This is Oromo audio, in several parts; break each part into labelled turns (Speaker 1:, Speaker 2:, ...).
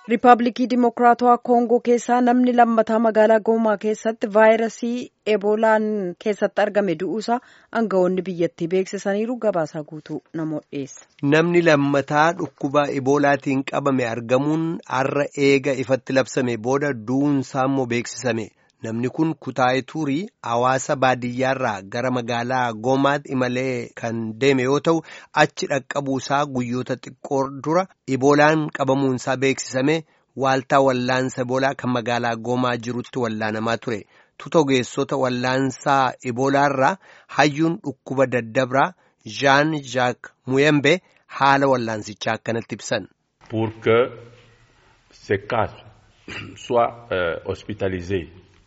Speaker 1: Riippaabilikii Dimokiraatawaa Koongoo keessaa namni lammataa magaalaa Goomaa keessatti vaayirasii Eboolaan keessatti argame du'uusaa aangawoonni biyyattii beeksisaniiru gabaasaa guutuu namoota dhiyeessa.
Speaker 2: Namni lammataa dhukkuba Eboolaatiin qabame argamuun har'a eega ifatti labsame booda du'uunsaa immoo beeksisame. Namni kun kutaa'ee turii hawaasa baadiyyaarraa gara magaalaa Goomaatti imalee kan deeme yoo ta'u achi dhaqqabuusaa guyyoota xiqqoo dura Eboolaan qabamuunsaa beeksisame waaltaa wallaansa Eboolaa kan magaalaa Goomaa jirutti wallaanamaa ture. Tuta ogeessota wallaansaa Eboolaarraa hayyuun dhukkuba daddabraa Jean Jacques Muyembe haala wallaansichaa akkanatti ibsan.
Speaker 3: Pour que ces cas soient euh, hospitalisés.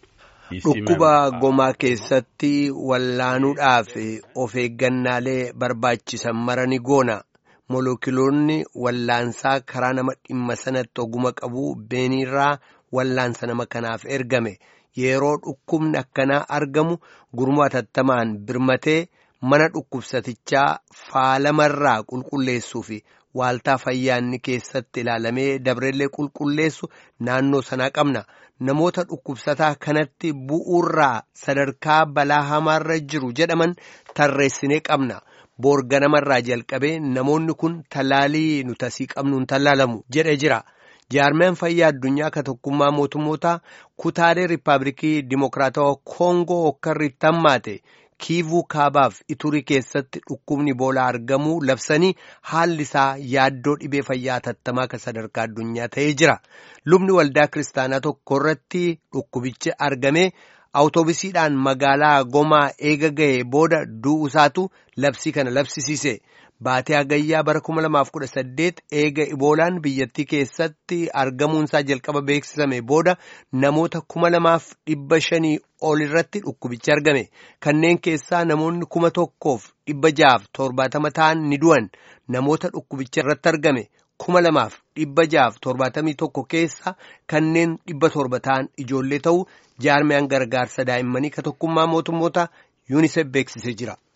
Speaker 2: Dhukkuba gomaa keessatti wallaanuudhaaf of eeggannaalee barbaachisan marani goona. Molookiloonni wallaansaa karaa nama dhimma sanatti oguma qabu beeniirraa wallaansa nama kanaaf ergame. Yeroo dhukkubni akkanaa argamu gurmuu atattamaan birmatee mana dhukkubsatichaa faalamarraa qulqulleessuu fi waaltaa fayyaanni keessatti ilaalamee dabreellee qulqulleessu naannoo sanaa qabna. Namoota dhukkubsataa kanatti bu'uurraa sadarkaa balaa hamaarra jiru jedhaman tarreessinee qabna. Boorga namarraa jalqabee namoonni kun tallaalii nuti asii qabnuun tallaalamu jedhe jira. Jaarmiyaan fayyaa addunyaa akka tokkummaa mootummootaa kutaalee riippaabilikii Dimokiraatawaa Koongoo hokkarriitti hammaate kiivuu kaabaaf iturii keessatti dhukkubni Eboolaa argamuu labsanii haalli isaa yaaddoo dhibee fayyaa hatattamaa kan sadarkaa addunyaa ta'ee jira. Lubni waldaa kiristaanaa tokko irratti dhukkubichi argamee awutoobisiidhaan magaalaa gomaa eega ga'ee booda du'uusaatu labsii kana labsisiise. Baatee Hagayyaa bara 2018 eega Iboolaan biyyattii keessatti argamuunsaa jalqaba beeksisame booda namoota 2,500 ol irratti dhukkubichi argame. Kanneen keessaa namoonni 1,670 ta'an ni du'an. Namoota dhukkubicha irratti argame 2,671 keessa kanneen 700 ta'an ijoollee ta'uu jaarmiyaan gargaarsa daa'immanii ka tokkummaa mootummoota yuunisef beeksisee jira.